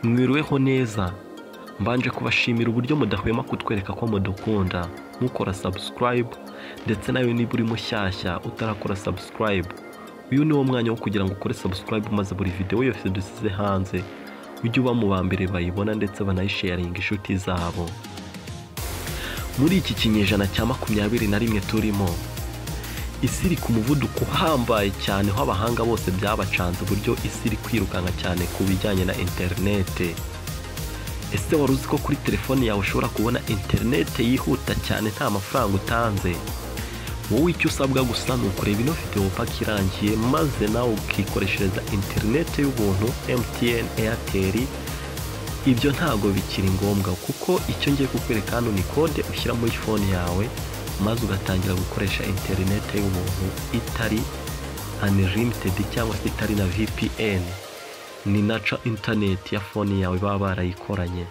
mwiriweho neza mbanje kubashimira uburyo mudahwema kutwereka ko mudukunda mukora subscribe ndetse nawe niba uri mushyashya utarakora subscribe uyu ni wo mwanya wo kugira ngo ukore subscribe maze buri videwo yose dusize hanze ujye uba mu ba mbere bayibona ndetse banayisharinga inshuti zabo muri iki kinyejana cya makumyabiri na rimwe turimo isi iri ku muvuduko uhambaye cyane aho abahanga bose byabacanze uburyo isi iri kwirukanka cyane ku bijyanye na interinete ese wari uzi ko kuri telefone yawe ushobora kubona interinete yihuta cyane nta mafaranga utanze wowe icyo usabwa gusa ni ukureba ino videwo paka irangiye maze nawe ukikoreshereza interinete y'ubuntu MTN Airtel ibyo ntago bikiri ngombwa kuko icyo ngiye kukwereka hano ni kode ushyira muri fone yawe maze ugatangira gukoresha interinete y'ubuntu itari unlimited cyangwa se itari na VPN ni naca interineti ya fone yawe baba barayikoranye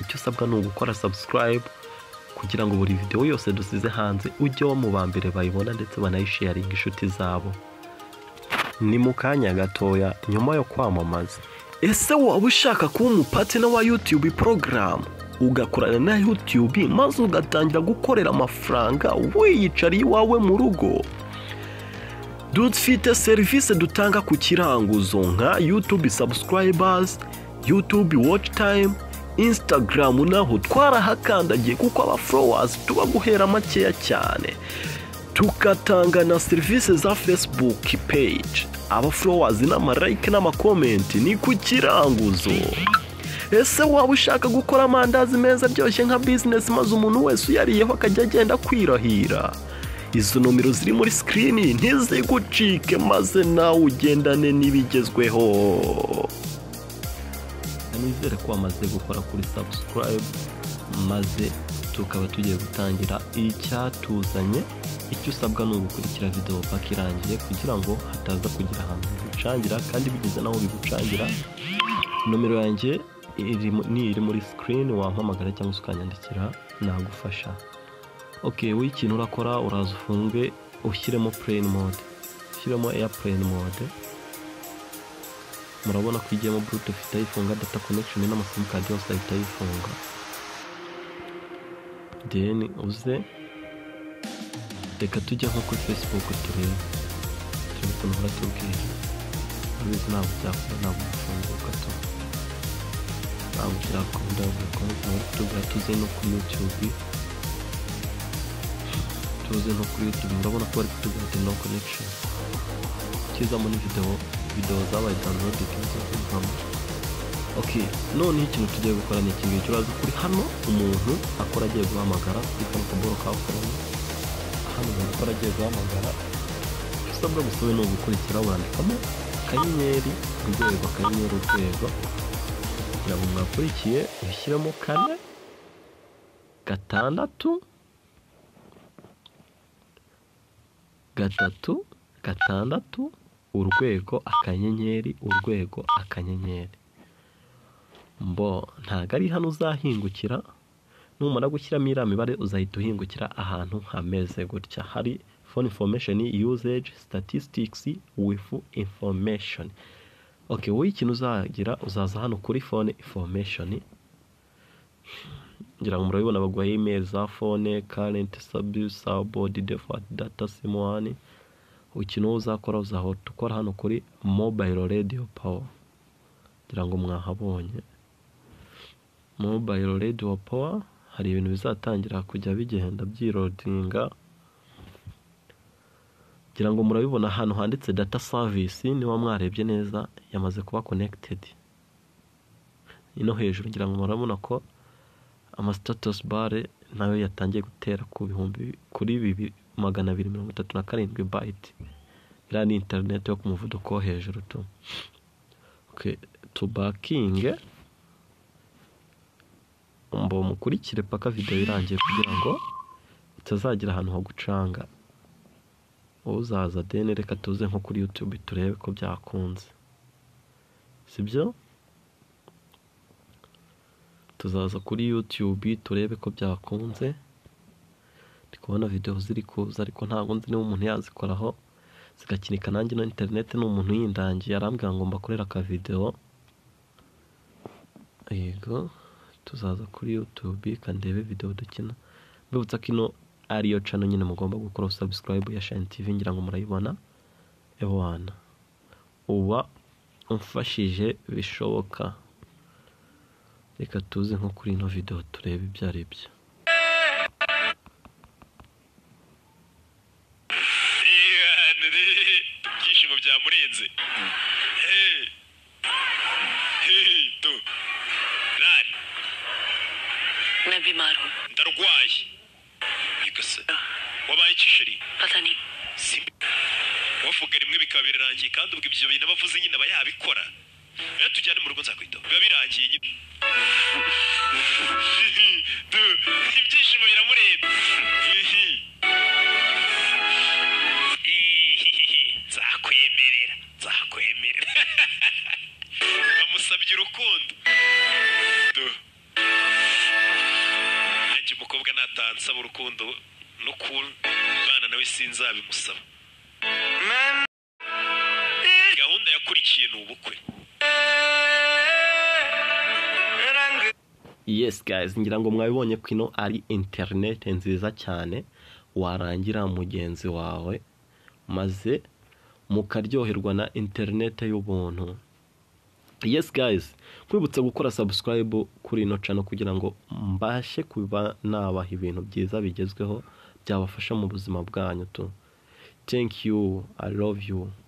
icyo usabwa ni ugukora subscribe kugira ngo buri videwo yose dusize hanze ujye wo mu ba mbere bayibona ndetse banayisharinga inshuti zabo ni mu kanya gatoya nyuma yo kwamamaza ese waba ushaka kuba umupatena wa yutube porogaramu ugakorana na yutube maze ugatangira gukorera amafaranga wiyicariye iwawe mu rugo dufite serivisi dutanga ku kiranguzo nka yutube sabusikarayibazi yutube waci tayimu insitagaramu naho twarahakandagiye kuko abaforowazi tuba guhera makeya cyane tukatanga na serivisi za fesibuki peji abaforowazi n'amarayike n'amakomenti ni ku kiranguzo ese waba ushaka gukora amandazi meza aryoshye nka bizinesi maze umuntu wese uyariyeho akajya agenda kwirahira izo nomero ziri muri sikirini ntizigucike maze nawe ugendane n'ibigezweho nizere ko wamaze gukora kuri subscribe maze tukaba tugiye gutangira icyatuzanye icyo usabwa ni ugukurikira videwo paka irangiye kugira ngo hataza kugira ahantu bigucangira kandi bigeze n'aho bigucangira nomero yanjye iri mu- ni iri muri sikirini wampamagara cyangwa se ukanyandikira nagufasha ok wowe ikintu urakora uraza ufunge ushyiremo plane mode ushyiremo airplane mode murabona ko igiyemo bluetooth itayifunga data connection n'amasimukadi yose ahita ayifunga then uze reka tujye nko kuri facebook turebe turebe ukuntu uhora tubwira urabizi ntabwo byakora ntabwo bifunguka tu ntabwo byakunda bikomeza tubwira tuze no kuri youtube tuze nko kuri youtube murabona ko bari kutubwira no connection ukizamo ni videwo videwo zabaye downloaded nk'amakuru ok noneho ikintu tugiye gukora ni iki ngiki uraza kuri hano umuntu akora agiye guhamagara kuri kano kaboro ka fone hano umuntu akora agiye guhamagara icyo usabwa gusa we ni ugukurikira wandikamo akanyenyeri urwego akanyenyeri urwego kugira ngo mwakurikiye ushyiremo kane gatandatu gatatu gatandatu urwego akanyenyeri urwego akanyenyeri mbo ntabwo ari hano uzahingukira numara gushyiramo iriya mibare uzahita uhingukira ahantu hameze gutya hari phone information usage statistics with information okay wowe ikintu uzagira uzaza hano kuri phone information ngira ngo murabibona baguha email za phone current service sabord default data sim one ukino uzakora uzahora ukora hano kuri mobile radio power ngira ngo mwahabonye mobile radio power hari ibintu bizatangira kujya bigenda byirodinga ngira ngo murabibona ahantu handitse data service niba mwarebye neza yamaze kuba connected ino hejuru ngira ngo murabona ko amasitatus bare nayo yatangiye gutera ku bihumbi kuri bibi- magana abiri mirongo itatu na karindwi bayiti iriya ni interineti yo ku muvuduko wo hejuru tu Okay, tubakinge mbo mukurikire paka videwo irangiye kugira ngo utazagira ahantu hagucanga uzaza deni reka tuze nko kuri yutube turebe ko byakunze sibyo tuzaza kuri yutube turebe ko byakunze ndi kubona videwo ziri kuza ariko ntabwo nzi niba umuntu yazikoraho zigakinika nanjye na interineti ni umuntu yindangiye arambwira ngo mbakorere akavidewo yego tuzaza kuri youtube kandebe videwo dukina mbibutsa ko ino ariyo cano nyine mugomba gukora sabusikarayibu ya shayini tivi ngira ngo murayibona ewana uba umfashije bishoboka reka tuze nko kuri ino videwo turebe ibyo ari byo ibyishimo byamurenze Hey. Hey, tu. Rari, Nabi Maru, ndarwaye igasa wabaye iki sheri Patani, Simbi. wavuga rimwe bikaba birarangiye kandi ubwo ibyo bintu abavuze nyine aba yabikora iyo tujyane mu rugo nzakwitaho biba birangiye nyine Tu, ibyishimo biramureba nzakwemerera nzakwemerera bamusabye urukundo Tu. nanjye umukobwa nataha nsaba urukundo no kubana nawe sinzabimusaba gahunda yakurikiye ni ubukwe yes guys ngira ngo mwabibonye ko ino ari interinete nziza cyane warangira mugenzi wawe maze mukaryoherwa na interinete y'ubuntu yes guys kwibutsa gukora sabusikarayibu kuri ino cano kugira ngo mbashe kuba nabaha ibintu byiza bigezweho byabafasha mu buzima bwanyu tu thank you i love you